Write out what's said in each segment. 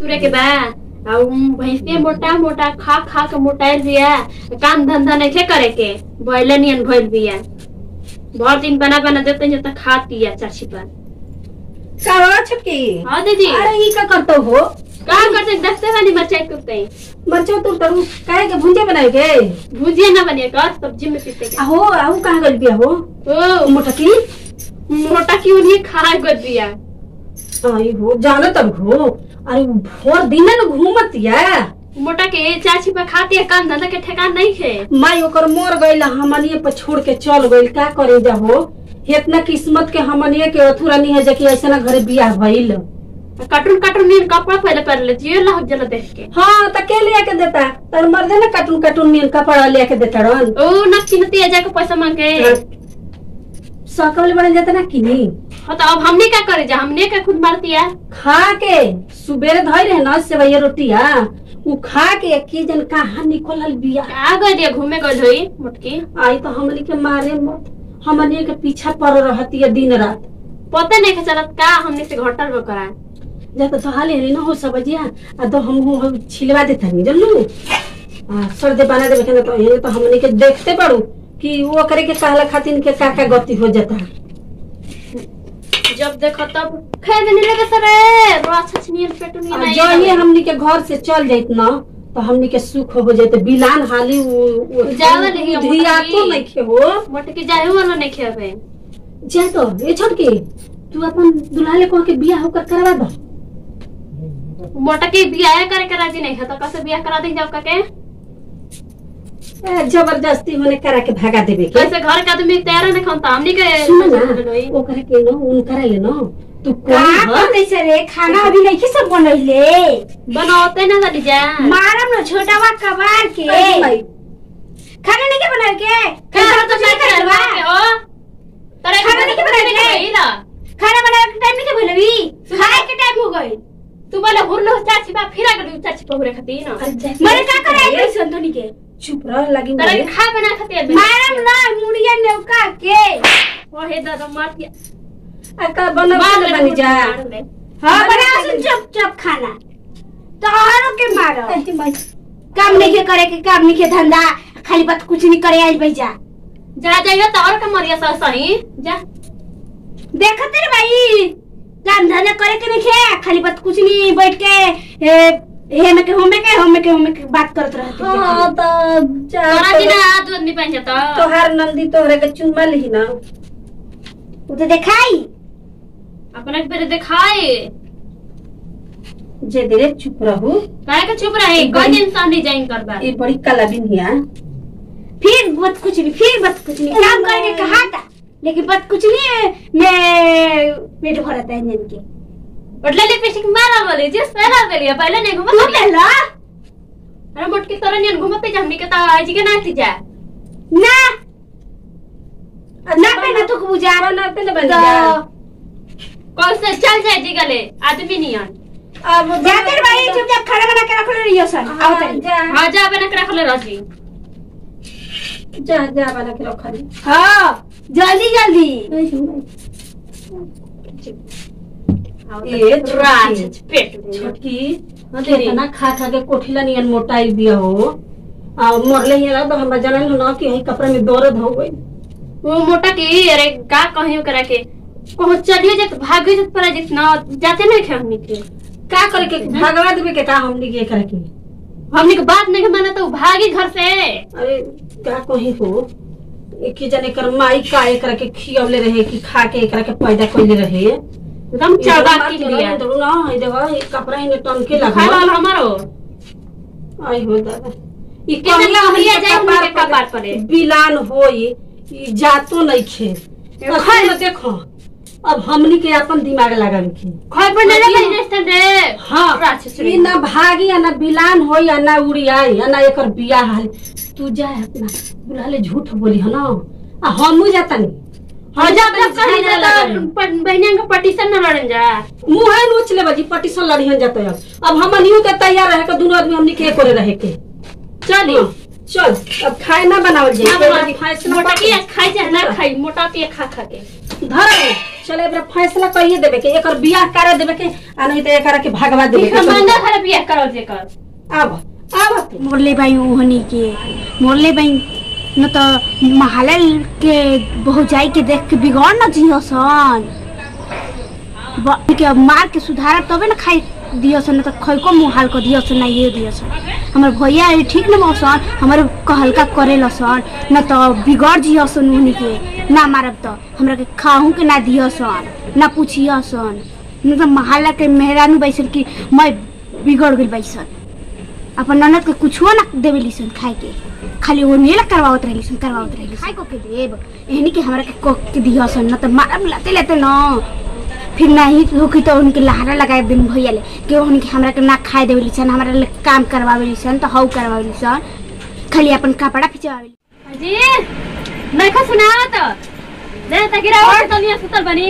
तुरे के बा आ उ भैंसे मोटा मोटा खा खा के मोटाइल बिया काम धंधा नहीं करे के भइले नियन भइल बिया भर दिन बना बना देते हैं तो खाती है चाची पर का छुटकी हाँ दीदी अरे ई का करतो हो का करते देखते वाली मचाई कुत्ते मरचो तू तरू काहे के भुंजे बनाए के भुजिया ना बनिए का सब्जी में पीते के आहो आहू कहाँ गइल बिया हो ओ मोटकी मोटा क्यों नहीं खा कर दिया आई हो जाना तब हो अरे भोर दिन न घूमतिया मोटा के चाची पर खाती है काम धंधा के ठेकान नहीं है माई ओकर मोर गइल हमनिए पर छोड़ के चल गइल का करे जा हो इतना किस्मत के हमनिए के अथुरा नहीं है जे कि ऐसा घरे बियाह भइल कार्टून कार्टून नील कपड़ा पहले पहन ले जियो लग जला देख के हाँ त के लिया के देता तर मर्दे ना कार्टून कार्टून नील कपड़ा लिया के देता रन ओ न चिन्हती है जाके पैसा मांग के सकल बन जाता ना कि नहीं हाँ तो अब हमने क्या करे जा हमने क्या खुद मारती है खा के सुबेरे धोई रहे ना सेवैया रोटिया उ खा के की जन कहाँ निकलल बिया आ गए दिया घूमे गए धोई मोटकी आई तो हमनी के मारे मत हमनी के पीछा पड़ रहती है दिन रात पता नहीं के चलत का हमने से घटल रो करा जा तो हाले हरी ना हो सबजिया आ तो हम हम छिलवा देता नहीं जानलू आ सर्दे बना देवे के तो ये तो हमनी के देखते पड़ू कि वो करे के कहला खातिर के का का गति हो जाता जब देखो तब खाए देने लगे सरे बड़ा अच्छा छनियन पेटू नहीं आ नहीं जो ये हमनी के घर से चल जाइत ना तो हमनी के सुख हो जाते बिलान हाली उ- उ- जावल ही हम धिया मोटकी। तो नहीं खे हो मोटकी जाए वाला नहीं खेबे जा तो ये छोड़ के तू अपन दुल्हा ले कह के बियाह होकर करवा दो मोटकी बियाह करे के राजी नहीं है तो कैसे बियाह करा दी जाओ के ए, जबरदस्ती होने करा के भागा देवे के कैसे घर के आदमी तैयार नहीं खनता हमनी के सुन ना ओकरा के न उनकरा ले न तू का कोई ह बनैछ रे खाना अभी नहीं सब बनैले बनाते ना जानी जा मारम न छोटावा कबार के अरे भाई, खाना नहीं के बना के खाना तो नहीं नहीं करवा करवा हो तरे खाना नहीं के बनाए के? ना खाना बनाने के टाइम नहीं के भइलबी खाए के टाइम हो गई तू बोले हुरलो चाची बा फिर अगर चाची पहुरे खाती ना अरे जा- मरे का करे आई संतोनी के चुप रह लगी तरे मोरे। खा बना खाती है मारम ना मुड़िया नेवका के ओ हे दादा मार दिया आ का बनल मार के ले बनी जा मार ले। हां बना सुन चुप चुप खाना तोहरो के मारो अरे भाई, काम नहीं के करे के काम नहीं के धंधा खाली बात कुछ नहीं करे आई भाई जा जा जाइए तो और का मरिया सा सही जा देखते रे भाई काम धंधा करे के नहीं खे खाली बात कुछ नहीं बैठ के ए, हे में के होमे के होमे के होमे के बात करत रहते हाँ तो जा तोरा जी ना आदमी आदमी पहन जाता तोहार नंदी तोहरे के चुम्मा लिही ना वो तो देखाई अपने के पहले दिखाए जे देरे चुप रहू काहे के चुप रहे गज इंसान नहीं जाइन कर बा ये बड़ी कला बिनिया फिर बात कुछ नहीं फिर बात कुछ नहीं काम करके कहा था लेकिन बात कुछ नहीं है मैं पेट भरा था इंजन के बटले लिपस्टिक मारा बोले जे सारा करिया पहले नहीं तू घुमत ले ला अरे मोटकी तरह नहीं घुमते जा हमनी के ता आज के ना थी जा ना ना पे ना तो बुझा बनाते ना बन तो जा कौन से चल जाए जी गले आदमी नहीं आन अब जाते रे भाई चुपचाप खाना बना के रख ले रहियो सन आओ हाँ, तनी जा हां जा बना के रख ले राजी जा जा बना के रखा दी हां जल्दी जल्दी ए, राज छोटकी। पेट छोटकी हाँ, दीदी। कितना खा खा के कोठिला नियन मोटाई बिया हो आ मरले ही तो हमरा जानल ना कि हई कपड़ा में दर्द हो गई वो मोटा की अरे का कहियो करा के कहो चलिए जत भागे जत पर जितना जाते नहीं खे हमनी के का करे के भगवा देवे के का हमनी के करे के हमनी के बात नहीं माना तो भागी घर से अरे का कही हो एक ही जने कर माई का एकरा के खियवले रहे कि खा के एकरा के पैदा कइले रहे एकदम चढ़ा की लिया ना हई देखो ई कपड़ा ही टन के खाए लगा वाला हमारो आई हो दादा ई कितने कहिया कहिया हमनी के जाए हमनी के कपार कपार पर पड़े। बिलान होई ई जातो नहीं खे खाए अखन देखो अब हमनी के अपन दिमाग लगावे के खाए पर नहीं खाइए। लगे रेस्टोरेंट रे हाँ राछ छुरी। ई ना भागी आ ना बिलान होई आ ना उड़ी आई आ ना एकर बिया हाल तू जा अपना बुलाले झूठ बोली है ना आ हमू जाता नहीं हाँ जब तक कहीं जाता बहनिया का पटीशन न लड़न जा मुंह नोच ले बजी पटिशन लड़ियन जाते अब अब हम न्यू के तैयार रहे के दोनों आदमी हमनी के करे रहे के चलिए चल अब खाए ना बनावल ना जाए बना- फैसला मोटा कर- की खाई जा ना खाई मोटा की खा खा के धर चले एकरा फैसला करिए देबे के एकर बियाह करे देबे के आ नहीं तो एकरा के भगवा देबे के मंगा खरा बियाह करो जे कर आब आब तू मोरले बाई ओहनी के मोरले बाई न तो महालल के बहुजाई के देख के बिगड़ न जियो सन ब- के मार के सुधार तबे न खाई दियो सन न तो खैको मुहाल को दियो सन ना ये दियो सन हमर भैया है ठीक न मौसन हमर कहलका करे सन न तो बिगड़ जियो सन ओहनी के ना मारब तो हमरा के खाहू के ना दियो सन ना पूछियो सन न तो महाला के मेहरानू बैसल की मैं बिगड़ गई बैसल अपन ननद के कुछो ना देवे लिसन खाए के खाली वो नेला करवावत रही लिसन करवावत रही खाए को के देब एहनी के हमरा के कोक के दिया सन न त मारब लाते लेते न फिर नहीं होखी तो उनके लहारा लगाए दिन भैया ले कि उनके हमरा के ना खाए देवे लिसन हमरा ले काम करवावे लिसन तो हौ करवावे लिसन खाली अपन कपड़ा खिंचवावे जी नहीं खा सुनाओ तो दे त गिरा और तो नहीं सुतल बनी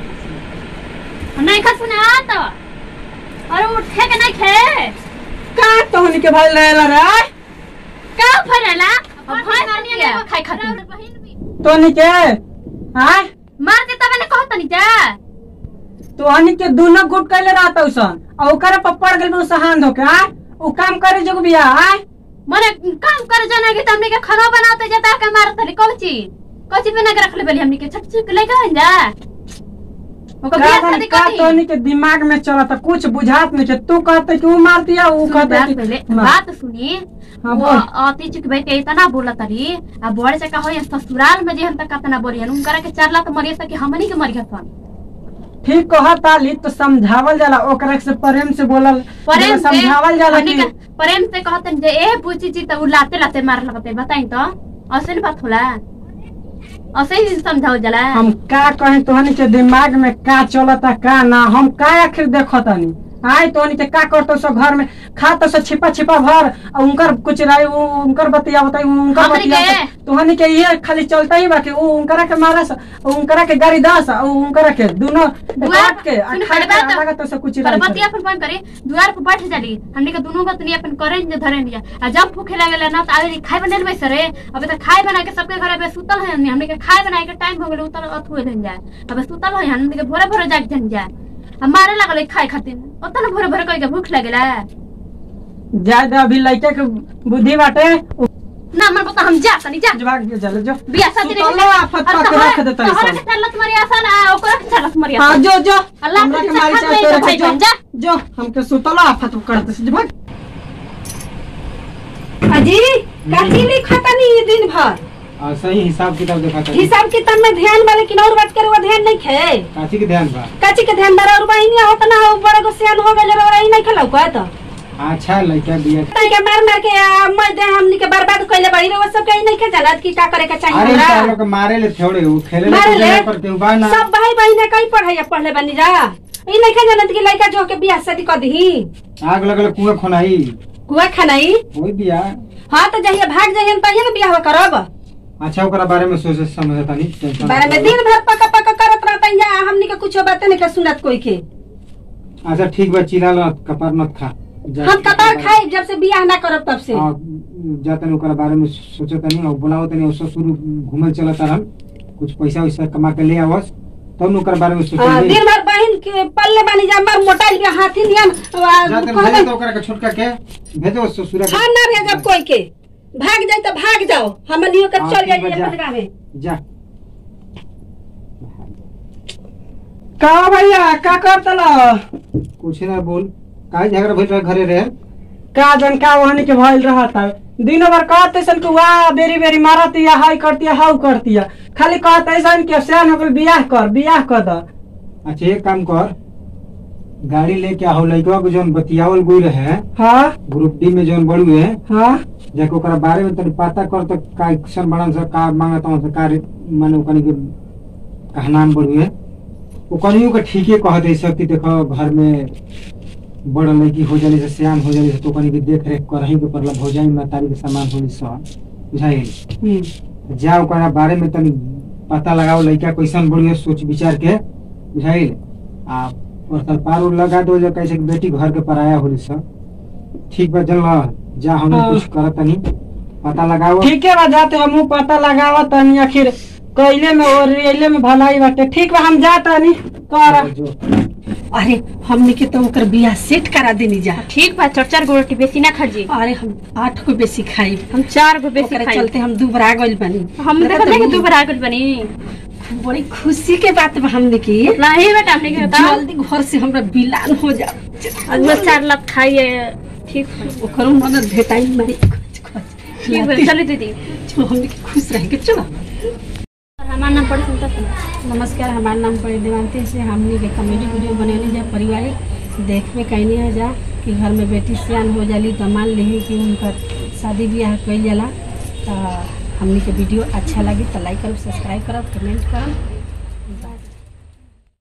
नहीं खा सुनाओ तो और उठे के नहीं खे का तोहनी के भइल रहेला रे का फरेला अब भाई नहीं ले खाई खातिर तोहनी के हां मार दे तबे ने कहत नहीं जा तोहनी के दोनों गुट कैले रहत उसन आ ओकरे पर पड़ गेल बे सहान धोके हां उ काम करे जग बिया हां मने काम कर जाना कि हमने के खाना बनाते जाता के मारत रही कोची कोची बना के रख ले बेली हमने के छट छट लेके हन जा ओकर बियाह का शादी का कर दी तोहनी के दिमाग में चलत कुछ बुझात नहीं के तू कहते कि उ मार दिया उ सुन कहते बात कि पहले मार। बात सुनी हाँ, वो बोल। अति चुक बैठे इतना बोला तरी आ बड़े से कहो ससुराल में जे हम तक कतना बोली हन उनकरा के चार लाख मरिए सके हमनी के मरिए सन ठीक कहत आली तो समझावल जाला ओकरा से प्रेम से बोलल प्रेम जब से समझावल जाला हमनी कि के प्रेम से कहतन जे ए पूछी जी त उ लाते लाते मार लगते बताई तो ऐसे न बात होला ऐसे ही समझाओ जाला हम का कहें तोहनी के दिमाग में का चलता का ना हम का आखिर देखतनी आय तोहनी के का करतो सो घर में खाता सो छिपा छिपा भर आ उनकर कुछ राय उ- उनकर बतिया बताई उनकर हमनी बतिया के? बताई। तोहनी के ये खाली चलता ही बाकी उ उनकरा के मारस उ उनकरा के गाड़ी दस आ उ उनकरा के दोनों दुआ- काट के आ सुन, खाए बड़े बात- के अलग तो से कुछ पर राय बतिया अपन बंद करे द्वार पर बैठ जाली हमनी के दोनों गतनी अपन करे जे धरे निया आ जब भूखे लागेला ना त आवे खाए बनेल में सरे अबे त खाए बना के सबके घरे पे सुतल है हमनी हमनी के खाए बनाए के टाइम हो गेल उतर अथु होइल जाए अबे सुतल है हमनी के भोरे भोरे जाग जन जाए आ मारे लागल है खाए खातिर ओतना भोरे भोरे कहि के भूख लागेला ज्यादा अभी लइका के बुद्धि बाटे उ ना मन पता हम जा तनी जा जवाब के चले जो बिया शादी नहीं सुतलो आफत पा के रख देता तोहरा सब के चलत मरिया सन आ ओकरा के चलत मरिया हाँ सन जो जो अल्लाह हमरा के के मारी साथ चाहे में तोरे भाई के जो बन जा। जो हमके सुतलो आफत करते से भाग अजी काची नहीं खाता नहीं ये दिन भर और सही हिसाब किताब देखा था हिसाब किताब में ध्यान वाले कि और बात करे वो ध्यान नहीं खे काची के ध्यान बा काची के ध्यान बारा और बहिनी होत ना हो बड़े को सियान हो गए और ही नहीं खेलौ का तो अच्छा लड़का बिया तई के मार मार के आ, मैं दे हमनी के बर्बाद कइले बड़ी रे वो सब के नहीं खे जानत कि का करे के चाहिए अरे हमरा तार लोग के मारे ले थोड़े वो खेले ले मारे कूदे ले? ले पर केहू बा ना सब भाई बहिन कई पढ़ाई पढ़ले बनी जा ई नहीं खे जानत कि लड़का जो के बियाह शादी कर दही आग लगल कुआं खोनाई कुआ खानाई वही बिया हाँ तो जहिया भाग जाइए तहिया ना बियाह करब अच्छा ओकरा बारे में सोचे समझ तानी टेंशन बारे में दिन भर पका पका करत रहता यहाँ हमनी के कुछ बातें नहीं के सुनत कोई के अच्छा ठीक बा चिल्ला लो कपार मत खा जा- हम कपार खाए जब से बियाह ना करब तब से हाँ, जा तनी ओकरा बारे में सोचे तनी और बुलाओ तनी और ससुर घूमे चलत रहन कुछ पैसा वैसा कमा के ले आवस तब न ओकरा बारे में हाँ, सोचे दिन भर बहन के पल्ले बानी जा मर मोटाइल के हाथी नियम जा तनी भेजे तो ओकरा के छोटका के भेजो ससुरा के हाँ ना भेजब कोई के भाग जाए तो भाग जाओ हम लियो के हाँ, चल ठीक बा, जाइए जा। अपन गाँव में जा का भैया का करतला कुछ ना बोल काहे झगड़ा भइल रहे घरे रहे का जन का वहनी के भइल रहता दिनों भर कहते सन कि वाह बेरी बेरी मारती या हाई करती है हाउ करती है खाली कहते सन कि सियान हो गइल बियाह कर बियाह कर द अच्छा एक काम कर गाड़ी लेके आओ लड़का को जौन बतियावल गई रहे हाँ ग्रुप डी में जौन बड़ू है हाँ जाके ओकरा बारे में तनी पता कर तो का एक्शन बनन से का मांगत हूं से का रे- माने ओकनी के कहनाम बड़ू है ओकनियो के ठीके कह दे सब कि देखो घर में बड़ लड़की हो जाने से सियान हो जाने से तो ओकनी के देख रेख करही के परला भौजाई मातारी के सामान होली सब बुझाइल हम्म, जा ओकरा बारे में तनी पता लगाओ लड़का कैसन बड़ी है सोच विचार के बुझाइल आ और तर पार उर लगा दो जो कैसे कि बेटी घर के पराया होली सब ठीक बा चल जा हम हाँ। कुछ करत तनी पता लगाओ ठीके बा जाते हमू पता लगावा तनी आखिर कैले में और रेले में भलाई बाटे ठीक बा हम जाता नहीं कर जो अरे हमने के तो ओकर बियाह सेट करा देनी जा ठीक बा चार चार गो रोटी बेसी ना खा जी अरे हम आठ को बेसी खाई हम चार गो बेसी ओकरे खाई चलते हम दुबरा गइल बानी हम देखत नहीं कि दू बार आगल बनी बड़ी खुशी के बात बा हमने की नहीं बेटा हमने के बता जल्दी घर से हमरा बिलान हो जा आज बस चार लाख खाइए ठीक है ओकरो मदद भेटाई मारी ठीक है चलो दीदी जो हमने के खुश रह के चलो हमारा नाम पढ़े सुनता था नमस्कार हमारा नाम पड़े देवांती से हमने के कॉमेडी वीडियो बनेने जा पारिवारिक देख में कहनी है जा कि घर में बेटी सियान हो जाली तो मान ली कि उनकर शादी ब्याह कइल जाला तो हमने के वीडियो अच्छा लगी तो लाइक करो सब्सक्राइब करो कमेंट करो